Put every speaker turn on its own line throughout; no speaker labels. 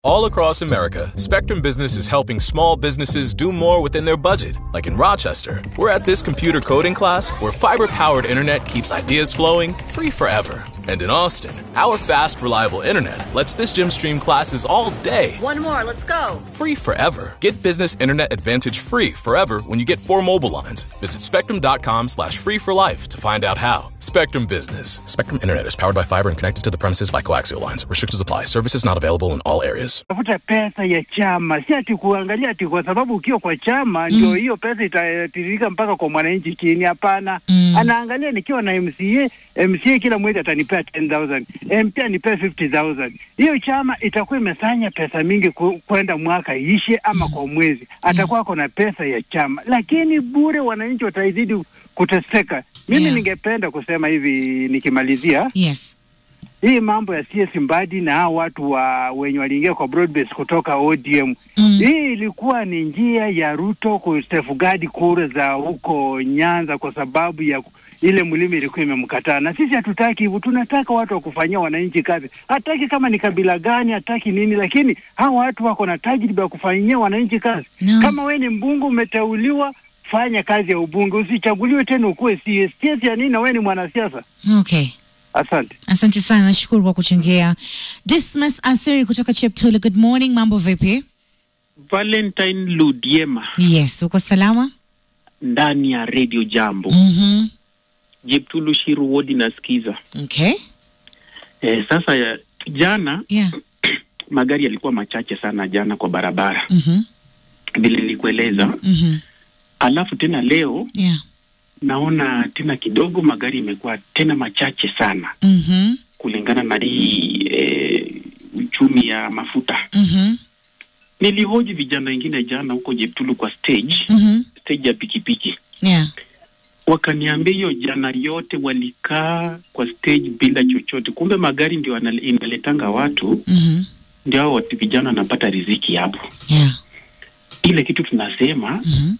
All across America, Spectrum Business is helping small businesses do more within their budget. Like in Rochester, we're at this computer coding class where fiber powered internet keeps ideas flowing free forever. And in Austin, our fast, reliable internet lets this gym stream classes all day
One more, let's go.
free forever. Get business internet advantage free forever when you get four mobile lines. Visit spectrum.com slash free for life to find out how. Spectrum Business. Spectrum Internet is powered by fiber and connected to the premises by coaxial lines. Restrictions apply. Services not available in all areas.
tafuta pesa ya chama, si ati kuangalia ati kwa sababu ukiwa kwa chama ndio hiyo pesa itatiririka mpaka kwa mwananchi chini. Hapana, anaangalia nikiwa na MCA, MCA kila mwezi atanipea 10000 MP anipea 50000 hiyo chama itakuwa imesanya pesa mingi ku- kwenda mwaka ishe ama kwa mwezi, atakuwa ako na pesa ya chama, lakini bure wananchi wataizidi kuteseka. Mimi
Yeah.
ningependa kusema hivi nikimalizia
Yes.
hii mambo ya CS Mbadi na hao watu wa wenye waliingia kwa broadbase kutoka ODM
Mm.
hii ilikuwa ni njia ya Ruto kustefugadi kura za huko Nyanza kwa sababu ya ile mlima ilikuwa imemkataa, na sisi hatutaki hivyo. Tunataka watu wa kufanyia wananchi kazi, hataki kama ni kabila gani, hataki nini, lakini hawa watu wako na tajriba ya kufanyia wananchi kazi.
No.
Kama we ni mbunge umeteuliwa, fanya kazi ya ubunge, usichaguliwe tena ukuwe CS. CS ya nini na we ni mwanasiasa?
Okay.
Asante.
Asante sana, nashukuru kwa kuchangia. Dismas Asiri kutoka Cheptula, good morning, mambo vipi?
Valentine Ludiema
Yes, uko salama?
ndani ya Radio Jambo.
Mhm.
Jeptulu Shiru Wodi nasikiza.
Okay.
Eh, sasa ya, jana
Yeah.
magari yalikuwa machache sana jana kwa barabara
Mhm.
vile nilikueleza.
Mhm.
Alafu tena leo
Yeah.
naona tena kidogo magari imekuwa tena machache sana
Mhm.
kulingana na hii eh, uchumi ya mafuta.
Mhm.
Nilihoji vijana wengine jana huko Jeptulu kwa stage
Mhm.
stage ya pikipiki
Yeah.
wakaniambia hiyo jana yote walikaa kwa stage bila chochote, kumbe magari ndio anal- inaletanga watu,
Mhm.
ndio hao watu vijana wanapata riziki hapo.
Yeah.
Ile kitu tunasema
Mhm.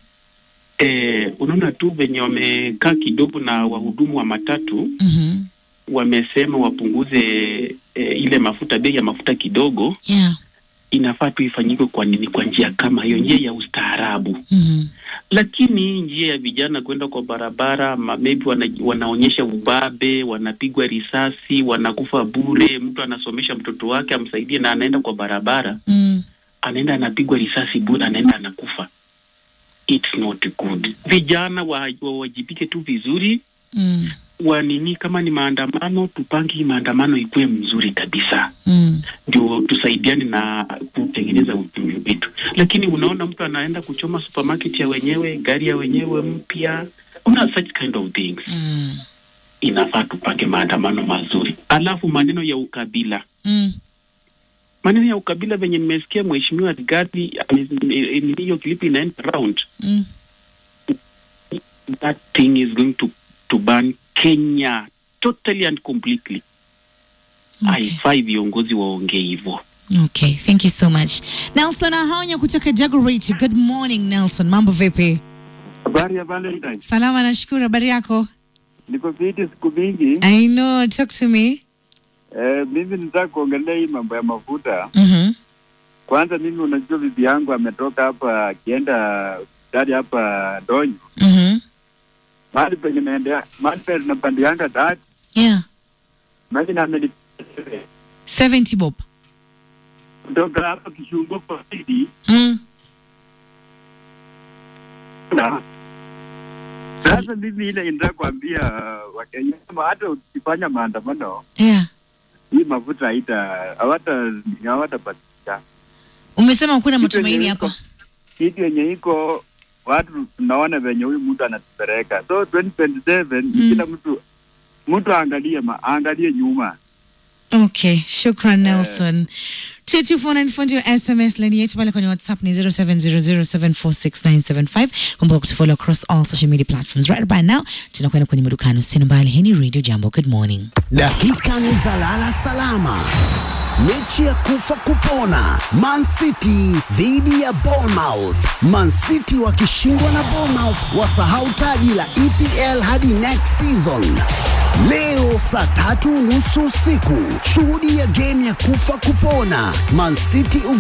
eh, unaona tu venye wamekaa kidogo na wahudumu wa matatu
Mhm.
wamesema wapunguze eh, ile mafuta, bei ya mafuta kidogo.
Yeah.
Inafaa tu ifanyike kwa nini? Kwa njia kama hiyo, njia ya ustaarabu.
Mhm.
lakini njia ya vijana kwenda kwa barabara ma- maybe wana, wanaonyesha ubabe, wanapigwa risasi, wanakufa bure. Mtu anasomesha mtoto wake amsaidie, na anaenda kwa barabara,
Mm.
anaenda anapigwa risasi bure, anaenda anakufa. It's not good. Vijana wa- wawajibike tu vizuri
Mm.
wanini, kama ni maandamano, tupange hii maandamano ikuwe mzuri kabisa
Mm.
ndio tusaidiane na kutengeneza uchumi wetu. Lakini unaona mtu anaenda kuchoma supermarket ya wenyewe, gari ya wenyewe mpya, una such kind of things.
Mm.
Inafaa tupange maandamano mazuri. Alafu maneno ya ukabila,
Mm.
maneno ya ukabila venye nimesikia mheshimiwa Rigathi ame- eh, ni hiyo klipi inaenda round,
Mm.
that thing is going to to ban Kenya totally and completely.
Okay.
Haifai viongozi waongee hivyo.
Okay, thank you so much. Nelson Ahonya kutoka Dagoretti. Good morning Nelson, mambo vipi?
Habari ya Valentine.
Salama, nashukuru. Habari yako?
Niko fiti siku mingi.
I know, talk to me.
Eh, mimi nitaka kuongelea hii mambo ya mafuta.
Mhm.
Kwanza mimi unajua bibi yangu ametoka hapa akienda hospitali hapa Donyo.
Mhm.
Mahali penye naendea, mahali penye napandianga dati.
Yeah.
Maji na ameni
70 bob.
kutoka hapa Kishungo kwa Sidi.
Mm.
Na sasa mimi ile inataka kuambia uh, Wakenya kama hata ukifanya maandamano
Yeah.
hii mafuta haita hawata hawatapatikana.
Umesema kuna
Kitu
matumaini
yenye iko-
hapa.
kitu yenye iko watu tunaona venye huyu mtu anatupeleka. So 2027
Mm.
kila mtu mtu aangalie ma, aangalie nyuma.
Okay, shukran Nelson. 22494 ndio SMS line yetu pale kwenye WhatsApp ni 0700746975. Kumbuka kutufollow across all social media platforms. Right by now, tunakwenda kwenye madukano usini mbali. Hii ni Radio Jambo. Good morning.
Dakika ni za lala salama. Mechi ya kufa kupona, Man City dhidi ya Bournemouth. Man City wakishindwa na Bournemouth wasahau taji la EPL hadi next season. Leo saa tatu nusu usiku, shuhudia game ya kufa kupona Man City